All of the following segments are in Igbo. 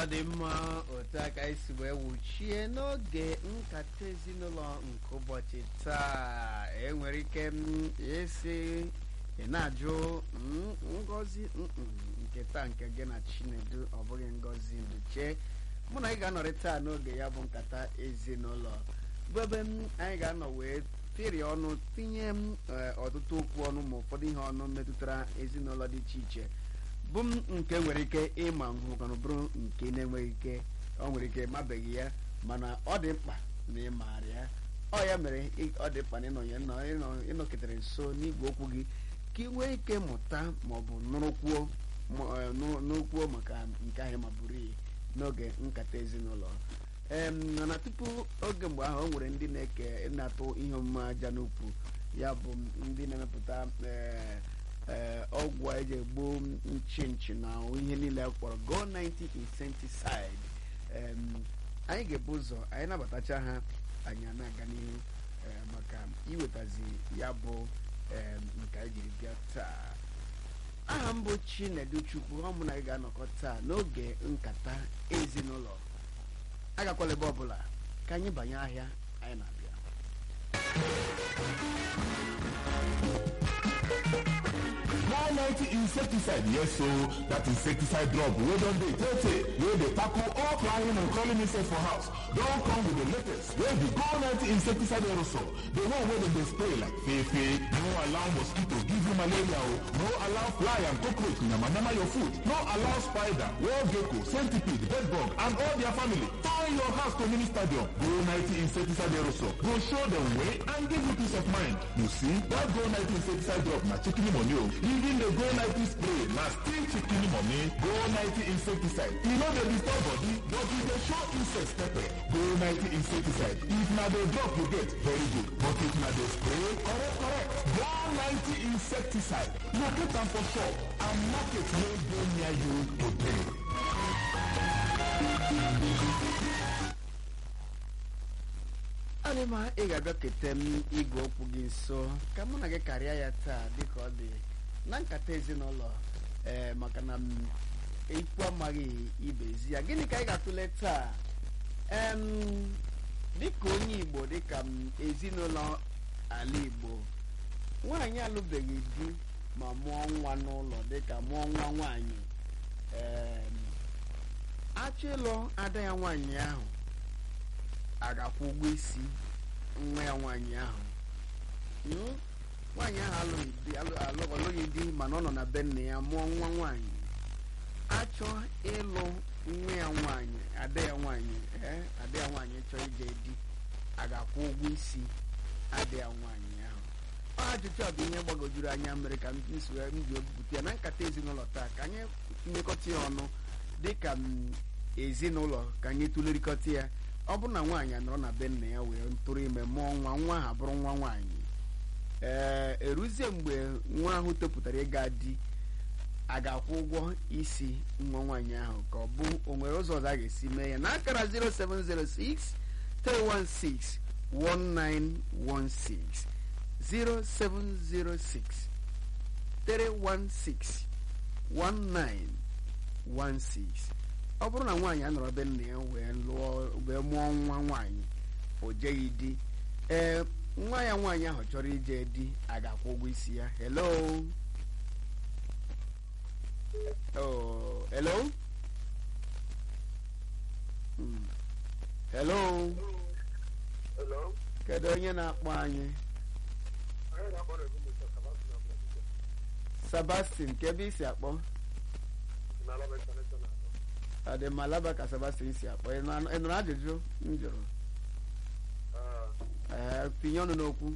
dị mma otu aka esi wee wuchie n'oge nkata ezinụlọ nke ụbọchị taa enwere ike m isi ị na-ajụ mm, ngozi mm, nke taa nke gị na chinedu ọ bụghị ngozi nduche mụ na ị ga-anọrị taa n'oge ya bụ nkata ezinụlọ bụ ebe m anyị ga-anọ wee tiri ọnụ tinye m eh, ọtụtụ okwu ọnụ ma ụfọdụ ihe ọnụ metụtara ezinụlọ dị iche iche bụ m nke nwere ike ịma nhụkanụ bụrụ nke na-enweghị ike ọ nwere ike ịmabeghị ya mana ọ dị mkpa na ịmaara ya ọ ya mere ị- ọ dị mkpa na ịnọnye nọ- ịnọ- ịnọketere nso n'igwe okwu gị ka ị nwee ike mụta maọbụ nụrụkwuo ma- eh, nụ- n'okwuo maka nke ahụ ma buru iyi n'oge nkata ezinụlọ em mana tupu oge mgbe ahụ o nwere ndị na-eke na-atụ ihe omume aja n'ukwu ya bụ ndị na-emepụta eh, ee ọgwụ a eji egbu nchi nchi na ihe niile a kpọrọ go 90 insecticide em, anyị ga-ebu ụzọ anyị nabatacha ha anyị a na-aga n'ihu eh, maka iwetazi ya bụ em, nke anyị jiri bịa taa aha m bụ chinedu chukwu ọ mụ na anyị ga-anọkọ taa n'oge nkata ezinụlọ agakwala ebe ọbụla ka anyị banye ahịa anyị na-abịa One ninety insecticide yes so that insecticide drop wey don dey tey tey wey dey tackle all flying and crawling insects for house don come with the latest wey be go ninety insecticide aerosol the one wey dem dey spray like fefe no allow mosquito give you malaria o no allow fly and cockroach yamayama your food no allow spider wall gecko centipede bedbug and all their family turn your house to mini stadium go ninety insecticide aerosol go show dem way and give you peace of mind you see that go ninety insecticide drop na chicken money o even the go ninety spray na still chicken money go ninety insecticide e no dey disturb body but e dey show insects pepper go ninety insecticide if na the drop you get very good but if na the spray correct correct go ninety insecticide locate am for shop and market wey dey near you today. adịma ị ga-abịa kete m igwe okwu gị nso ka mụ na gị karịa ya taa dịka ọ dị na nkata ezinụlọ ee maka na m ikwu amaghị ibe ezi ya gịnị ka anyị ga-atụle taa em dịka onye igbo dịka m ezinụlọ ala igbo nwaanyị alụbeghị di ma mụọ nwa n'ụlọ dịka mụọ nwa nwaanyị em achọ ịlụ ada ya nwaanyị ahụ a ga-akwụ ụgwọ isi nwa ya nwaanyị ahụ Mm? nwaanyị ahụ alụghị di alụ- alụ- ọlụghị di mana ọ nọ na be nne ya mụọ nwa nwaanyị achọ ịlụ nwa ya nwaanyị ada ya nwaanyị ee ada ya nwaanyị chọọ ije di a ga-akwụ ụgwọ isi ada ya nwaanyị ahụ ọ ajụjụ a bụ ihe gbagojuru anya mere ka m si wee m ji ebupụta ya na nkata ezinụlọ taa ka anyị mmekọta ya ọnụ dịka m ezinụlọ ka anyị tụlerịkọta ya ọ bụrụ na nwaanyị anọrọ na be nna ya wee tụrụ ime mụọ nwa nwa ahụ abụrụ nwa nwaanyị ee eruzie mgbe nwa ahụ topụtara ịga di a ga-akwụ ụgwọ isi nwa nwaanyị ahụ ka ọ bụ o nwere ụzọ ọzọ a ga-esi mee ya n'akara 0706 316 1916 0706 316 1916 ọ bụrụ na nwaanyị anọrọ be nna ya wee lụọ wee mụọ nwa nwaanyị o jeghị di ee nwa ya nwaanyị ahụ chọrọ ije di a ga-akwụ ụgwọ isi ya hello oh hello Hmm. hello Hello. kedu onye na-akpọ anyị Anyị na-akpọ na Ebube Mr. Sebastian Abdulaziz. Sebastian ka ebe isi akpọ Na Alaba International. ọ dị mma laba ka Sebastian si akpọ ị nụ- ị nụrụ ajụjụ m jụrụ Ah, ee tinye ọnụ n'okwu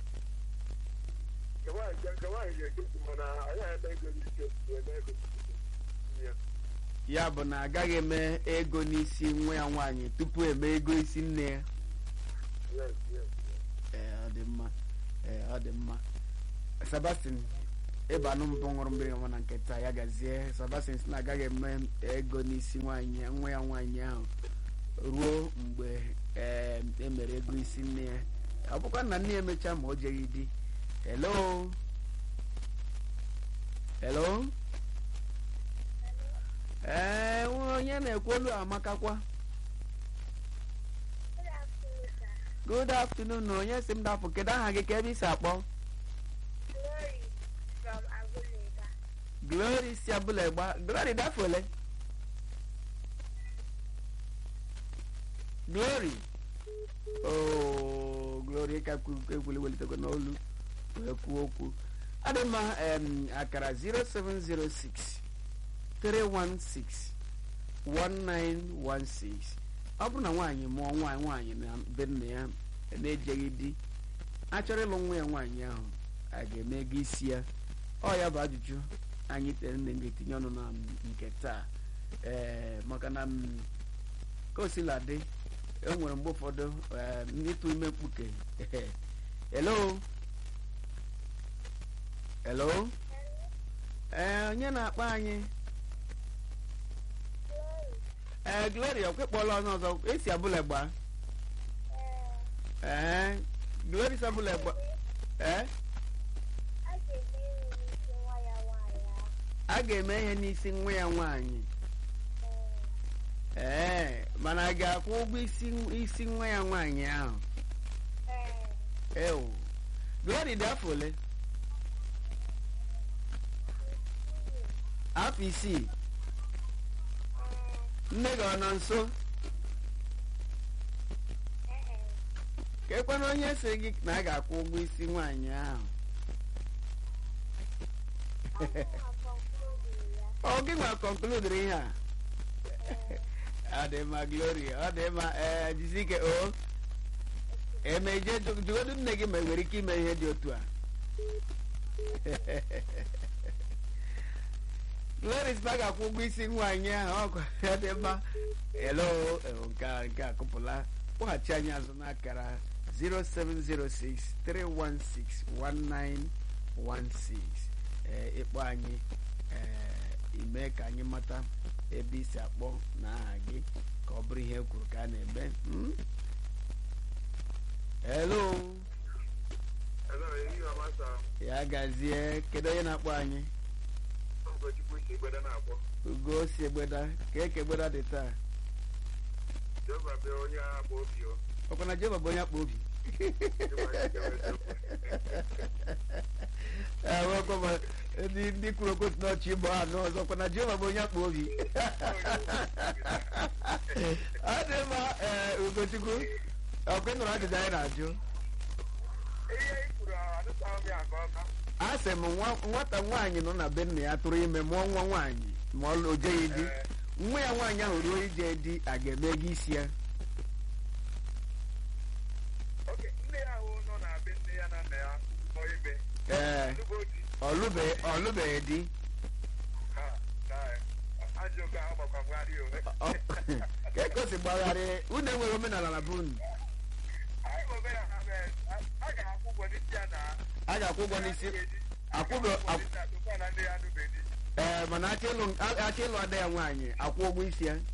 nke nwaanyị ga- nke nwaanyị ga-ekesi mana anyị eme ego n'ike eme ego n'ike. Nye. ya bụ na agaghị eme ego n'isi nwa ya nwaanyị tupu eme ego isi nne ya Yes, yes, yes. ee ọ dị mma ee ọ dị mma Sebastian ịba anụ mbụ ṅụrụ mmiri ọma na nketa ya gazie Sebastian si na agaghị eme ego n'isi nwaanyị nwa ya nwaanyị ahụ ruo mgbe ee emere ego isi nne ya ọ bụkwa na nne ya emechaa ma o jeghị di hello hello ee onye na-ekwu olu amakakwa Good good afternoon, sir. afternoon na onye si m dapụ kedu aha gị ka ebe isi akpọ Glory from Agulega. glory si abụla gba glory dafole glory oh glory ka ekwuli welitekwa n'olu wee kwuo okwu adị mma em, akara 0706 316 1916 ọ bụrụ na nwaanyị mụọ nwaanyị nwaanyị na be nna ya na-ejeghị di a chọrọ ịlụ nwa ya nwaanyị ahụ a ga-eme ego isi ya ọ ya bụ ajụjụ anyị tere nne ga-etinye ọnụ na nke taa ee maka na m, ka o sila dị e nwere mgbe ụfọdụ em, ịtụ ime mkpuke hello hello ee onye na-akpọ anyị Glory. ee gloria okwekpọla onye ọzọ esi abụla gba Uh, ee gloria si abụla gba ee a ga-eme ihe n'isi nwa ya nwaanyị a ga-eme ihe n'isi nwa ya nwaanyị ya. Uh, ee mana a ga-akwụ ụgwọ isi isi nwa ya nwaanyị ahụ uh, ewu glory dị afọ ole afọ isii nne gị ọ nọ nso ka ekwana onye sị gị na a ga-akwụ ụgwọ isi nwaanyị ahụ ọ gị nwa kọnkludiri ihe a ọ dị mma glory ọ dị mma ee jisi ike o emeje jụgodu nne gị ma enwere ike ime ihe dị otu a glory sị na a ga-akwụ ụgwọ isi nwaanyị ahụ ọkụ ya dị mma elo nke a nke a kụpụla kpọghachi anyị azụ n'akara 0706 316 1916 ee ịkpọ anyị ee ime ka anyị mata ebe isi akpọ na aha gị ka ọ bụrụ ihe e kwuru ka a na-eme Hmm? hello Hello, ehihie ọma saa. ya gazie kedu onye na-akpọ anyị Ụkọchukwu si Egbeda na-akpọ. ugo si egbeda ka eke egbeda dị taa Jehova bịa onye agba obi o. ọkwa na jehova bụ onye akpa obi Jehova ya kewe eziokwu. ewekwa ma ndị ndị kwuru okwu si n'ọchị ịgba ha n'ọzọ ọkwa na jehova bụ onye akpa obi ọ dị mma ee ugochukwu ọkwa ị nụrụ ajụjụ anyị na-ajụ Ihe i kwuru adịtaghị m ya nke ọma. a sị m nwa- nwata nwaanyị nọ na be nna ya tụrụ ime mụọ nwa nwaanyị ma ọ o jeghị di nwa ya nwaanyị ahụ ruo ije di a ga-eme ego isi ya Oke, nne ya ahụ nọ na be nne ya na nna ya nọ ime. ee Nnukwu di. ọlụbe- ọlụbeghị di Ha, na ajọ oge ahụ gbakwa mgharị o. Ọ- ka ekosi gbagharị unu enweghị omenala na be unu Anyị bụ omenala mee, a- a ga-akwụ ụgwọ n'isi ya na a ga-akwụ ụgwọ n'isi akwụbe akwụ- akwụkwọ na ndị ya nụbeghị. ee mana achọ ịlụ achọ ịlụ ada ya nwaanyị akwụ ụgwọ isi ya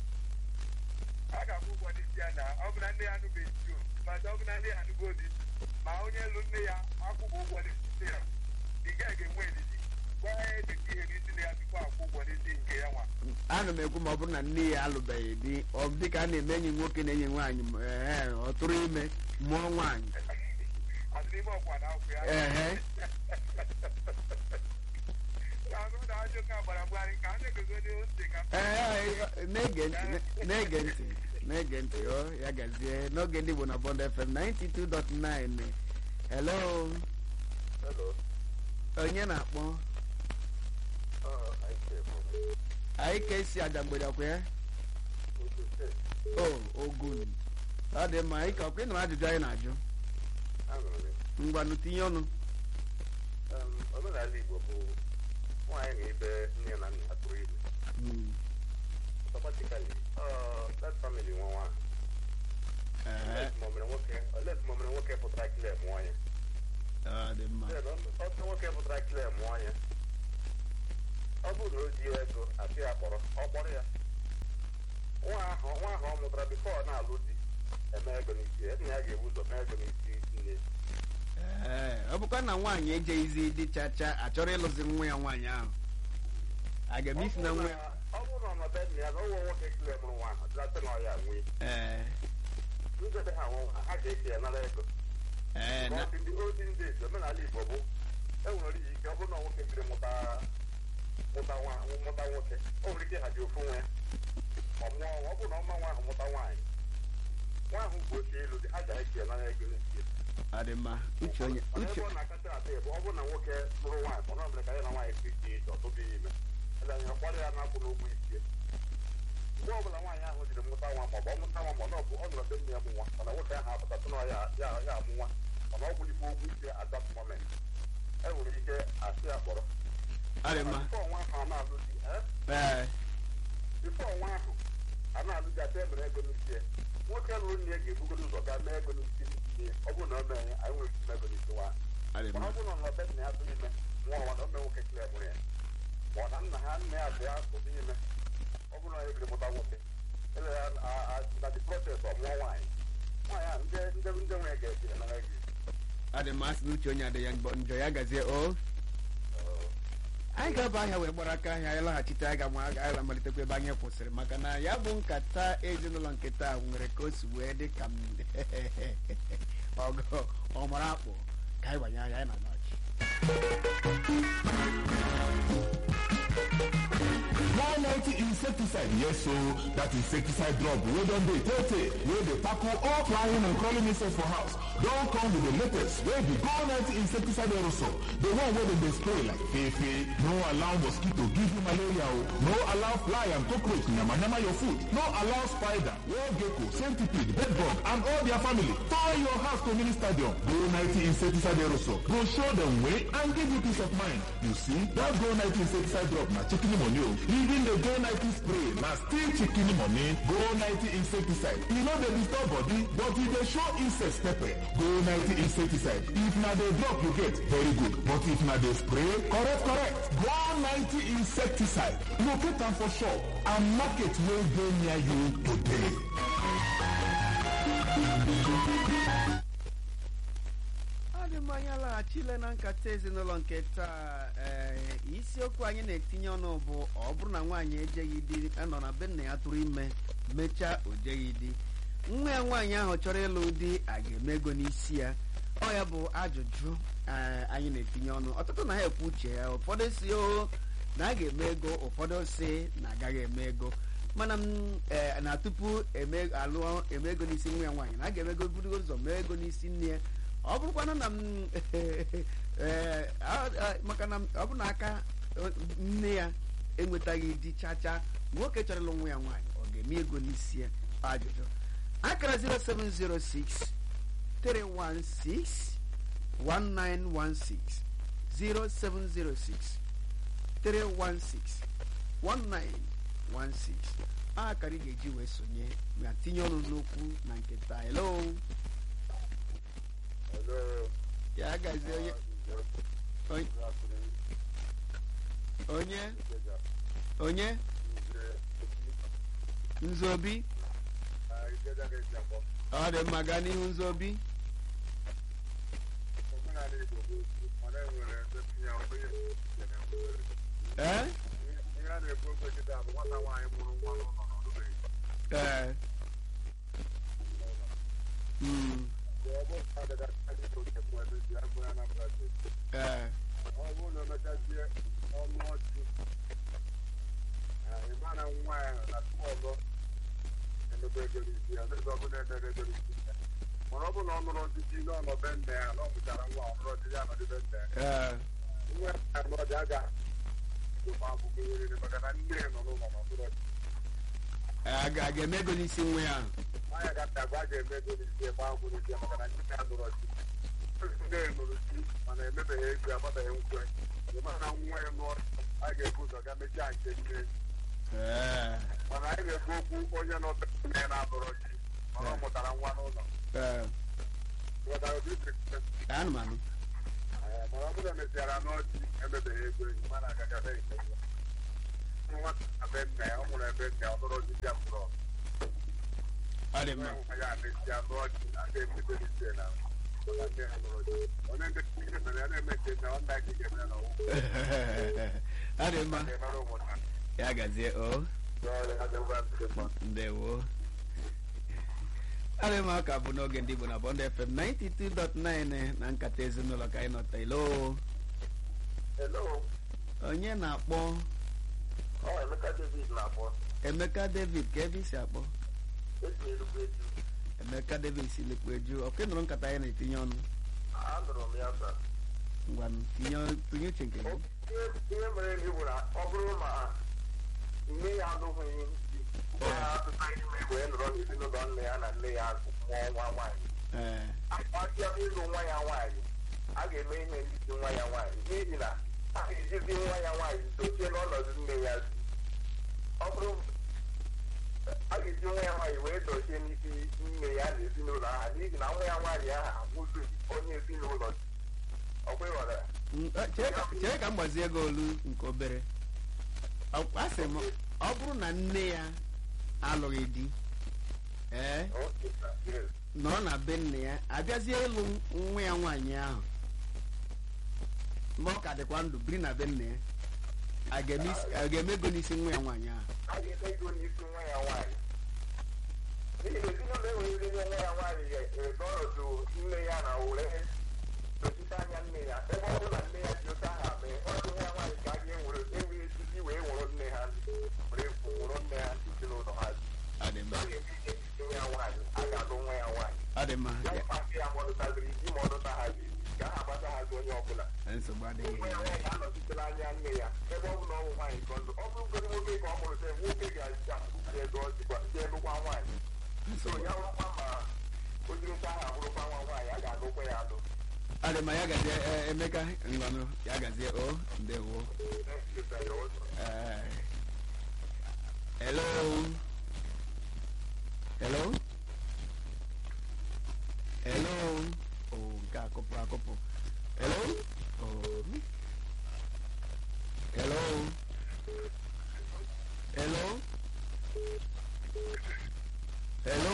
a ga-akwụ ụgwọ n'isi ya na ọ bụ na nne ya anụbeghị di o mana ọ bụ na nne ya anụgo di ma onye lụ nne ya akwụghị ụgwọ n'isi ya ị gaghị ga-enwe edidi gwa ya edeti ihe n'isi nne ya tupu akwụ ụgwọ n'isi nke ya nwa ana m ekwu ma ọ bụrụ na nne ya alụbeghị di ọ bụ dịka a na-eme enyi nwoke na enyi nwaanyị ma- ee ọ tụrụ ime mụọ nwaanyị azụ n'ime ọkwa na akwụ ya ehe azụ na ajọ ka gbara mgbarị ka a na-egozodi ose ka ee na-ege ntị na-ege ntị na-ege ntị ọ ya gazie n'oge ndị Igbo na Bond FM 92.9 hello Hello. onye na-akpọ Uh, I say from anyị ka esi aja mgbede ọkwa ya Ogun State. o ogun ọ dị mma ịka ọkwa ị nụrụ ajụjụ anyị na-ajụ Anụrụ m. ngwanụ tinye ọnụ Um, omenala Igbo bụ nwaanyị na ibe nne na nna tụrụ ime Hmm, automatically uh, that family nwa nwa ehe, unless ma ọ mere nwoke unless ma ọ mere nwoke pụtara clear mụọ ya ọ dị mma Then, ọ ọ nwoke pụtara clear mụọ ya ọ bụrụ na o ji ego asị ya kpọrọ ọ kpọrọ ya nwa ahụ nwa ahụ ọ mụtara bifo ọ na-alụ di eme ego n'isi ya nna ya ga-ebu ụzọ mee ego n'isi nne ee ọ bụkwa na nwaanyị ejeghịzi dị chacha achọrọ ịlụzi nwa ya nwaanyị ahụ a ga-eme isi na nwa ya ọ bụrụ bụrụ na ọnọdụ nne ya na ụwa nwoke kile mụrụ nwa ahụ dịlatị na ọya nwee ee ndebe ha nwụ ha ga-eke ya nara ego ee na ndị olden days omenala igbo bụ enwere ike ọ bụrụ na nwoke biri mụta mụta nwa mụta nwoke o nwere ike ịhaji ofu nwa ya ọ mụọ nwa ọ bụrụ na ọma nwa ahụ mụta nwaanyị nwa ahụ bụ oche elu dị ha ga-eke ya nara ego n'isi ọ dị mma uche onye mana uche ebe ọ na-akacha ata bụ ọ bụrụ na nwoke lụrụ nwaanyị ọ nọbere ka ya na nwaanyị si iche iche ọtụtụ ime ele anya kwado ya na-akwụ n'ụgwọ isi mgbe ọ bụla nwaanyị ahụ jiri mụta nwa maọbụ ọ mụta nwa ma ọ bụ ọ nọrọ be nne ya mụ nwa mana nwoke ahụ apụtatụ na ya ya ya amụ nwa mana ọ bụlikwa ụgwọ isi at that moment e nwere ike asị ya kpọrọ ọ dị mma bifo nwa ahụ a na-alụ di eh? ee bifo nwa ahụ a na-alụ di ata emere ego n'isi ya nwoke lụrụ nne ya ga-ebugodo ụzọ gaa mee ego n'isi nne ya ọ bụrụ na o mee ya anyị nwere ike ime ego n'isi nwa ahụ ọ dị mana mma ọ bụrụ na ọbe nna ya tụrụ ime nwa ọwa na ome nwoke kile mụrụ ya ma ọ na nna ha nna ya bụ ya tụrụ ime ọ bụrụ na ya ebiri mụta nwoke ele ya na the process ọ mụọ nwaanyị nwaanyị a ndị ndị ndị nwe ga-eji na ego ọ dị mma sị na uche onye adịghị ya njọ- njọ ya gazie o anyị ga-aba ahịa wee gbara aka ahịa anyị laghachite anyị ga-ama anyị ga-amalitekwa ebe anyị kwụsịrị maka na ya bụ nkata ezinụlọ nketa a nwere ka o si wee dị ka m ọgọ ọmara akpụ ka anyị gbanye anya anyị na nọchi One ninety insecticide, yes so that insecticide drop wey don dey tey tey wey dey tackle all flying and crawling insects for house don come with the latest wey be Go ninety insecticide aerosol the one wey dem dey spray like fefe no allow mosquito give you malaria o no allow fly and cockroach yamayama your food no allow spider wall gecko centipede bedbug and all their family turn your house to mini stadium Go ninety insecticide aerosol go show dem way and give you peace of mind you see that Go ninety insecticide drop na chicken money o even the Go ninety spray na still chicken money Go ninety insecticide e no dey disturb body but e dey show insects pepper Go ninety insecticide if na the drop you get very good but if na the spray correct correct Go ninety insecticide locate am for shop and market wey dey near you today. ọ dị mma anyị alaghachile na nkata ezinụlọ nke taa ee isiokwu anyị na-etinye ọnụ bụ ọ bụrụ na nwaanyị ejeghị di nọ na be nna ya tụrụ ime mechaa o jeghị di nwa ya nwaanyị ahụ chọrọ ịlụ di a ga-eme ego n'isi ya ọ ya bụ ajụjụ ee, anyị na-etinye ọnụ ọtụtụ na ha ekwu uche ya ụfọdụ si o na a ga-eme ego ụfọdụ si na agaghị eme ego mana m ee, na tupu eme alụọ eme ego n'isi nwa ya nwaanyị na a ga-eme ego burugo ụzọ mee ego n'isi nne ya ọ bụrụkwanụ na m ee, a- a- maka na ọ bụ na aka nne ya enwetaghị di chacha nwoke chọrọ ịlụ nwa ya nwaanyị ọ ga-eme ego n'isi ya ajụjụ akara 0706 316 1916 0706 316 1916 akara ị ga-eji wee sonye ma tinye ọnụ n'okwu na nketa hello ya gazie onye onye- onye onye nzobi ọ dị mma gaa n'ihu nzobi ee ee Mm, ee mana ọ bụ na ọ nụrụ ọdịdị n'ọnọbe nne ya na ọ mụchara nwa ọhụrụ ọdịdị anọdị be nne ya ee nwa ya na ọdị aga ma abụghị werere maka na nne ya nọ n'ụlọ na ọhụrụ ọdị a ga- a ga-eme ego n'isi nwa ya ahụ nwaanyị ga-apịa agwa ga-eme ego n'isi ebe ahụ bụ n'isi ya maka na nne ya nụrụ ọdị nne ya nụrụ di mana emebeghị ego agbabeghị nkwe ịma na nwa ya nụọ a ga-ebu ụzọ ga mechaa nke nne ee mana anyị na-ekwu okwu onye nọ be nne ya na-anụrụ di mana ọ mụtara nwa n'ụlọ ee ghọtara ụdị isi anụmanụ Ee, mana ọ bụrụ na emesiara n'ọchị emebeghị ego enyi mana agagabe nke nwa nwa na be nna ya ọ mụrụ ebe nna ya ọ nụrụ ọdịdị ya mụrụ ọgụ. ọ dị mma nwa ya mesịa n'ọchị a ga-emebe n'isi na maka nne ya nụrụ ọdị onye ndị nke mere ya na-eme nke nne ọ nna gị ga-eme na ọgwụ ọ dị mma ga-emere ụmụnna ya gazie o ndewo adị m aka bụ n'oge ndị Igbo na Bond FM 92.9 na nkata ezinụlọ ka anyị nọta ilo Hello, onye na-akpọ ọ Emeka David na-akpọ. Emeka David ka ebe isi akpọ Esi erugbu eju. Emeka David si lekpu eju ọkụ nụrụ nkata anyị na-etinye ọnụ Anụrụ m ya sa. ngwa tinye tinye uche nke gị Ihe ihe mere ndị bụ na ọ bụrụ ma nne ya alụghị di, ọ na-atụta ime wee nọrọ n'ezinụlọ nne ya na nne ya mụọ nwa nwaanyị. ee Akpasịa ịlụ nwa ya nwaanyị, a ga-eme ihe ndị nwa ya nwaanyị n'ihi na a ga-ejizi nwa ya nwaanyị dochie n'ọnọdụ nne ya si. Ọ bụrụ a ga-eji nwa ya nwaanyị wee dochie n'isi nne ya na ezinụlọ ha n'ihi na nwa ya nwaanyị ahụ abụzi onye ezinụlọ ọ kweghọrọ Mm, eh, chere ka- chere ka m gbazie ego olu nke obere Ọ- asị m ọ bụrụ na nne ya alụghị di ee nọrọ na be nne ya abịazie ịlụ nwa ya nwaanyị ahụ ma ọ ka dịkwa ndụ biri na be nne ya a ga-eme isi- a ga-eme ego n'isi nwa ya nwaanyị ahụ a ga-eme ego n'isi nwa ya nwaanyị n'ihi na ezinụlọ enweghị nwa ya nwaanyị ga-ebe ọnọdụ nne ya na were dochite anya nne ya ebe ọ bụrụ na nne ya ji ụta ha mee ọ bụ nwa ya nwaanyị ka a ga-ewere enweghị echichi wee nwụrụ nne ha were nwụrụ nne ha ndị ezinụlọ ha Ọ dị mma a ga-eme ihe n'isi nwa ya nwaanyị a ga-alụ nwa ya nwaanyị ọ dị mma ya Ya- mkpasị ya ma ọ dụtaziri di ma ọ dụta ha ji ka ha agbata ha onye ọbụla nsogbu adịghị nwa ya nwaanyị anọchitela anya nne ya ebe ọ bụ na ọ bụ nwaanyị ka ndụ ọ bụrụgodị nwoke ka ọ mụrụ sị nwoke ga-aji akwụkwọ ego ọ jikwa ndị lụkwa nwaanyị so ya rụkwa ma o jiri nta aha bụrụkwa nwa nwaanyị a ga-alụkwa ya alụ ọ dị mma ya gazie eh, Emeka ngwanụ ya gazie o ndewo Eh, hello hello hello oh nke akụpụ akụpụ hello oh hello hello hello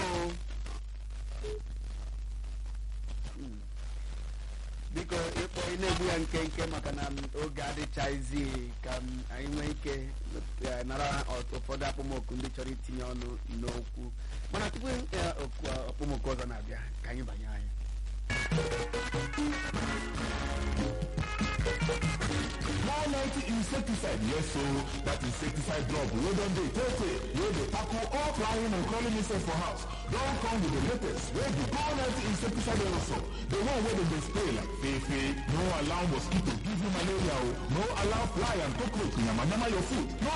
Hmm. biko ịkpọ ị na-egbu ya nkenke maka na m oge adịchaghịzi ka m anyị nwee ike eh, nara ọ- ụfọdụ akpọmọkụ ndị chọrọ itinye ọnụ n'okwu mana tupu eh, okwu akpọmọkụ ọzọ na-abịa ka anyị banye anyị One ninety insecticide, yes so that insecticide drop wey don dey tey tey wey dey tackle all flying and crawling insects for house don come with the latest wey be go ninety insecticide aerosol the one wey dem dey spray like fefe no allow mosquito give you malaria o no allow fly and cockroach yamayama your food no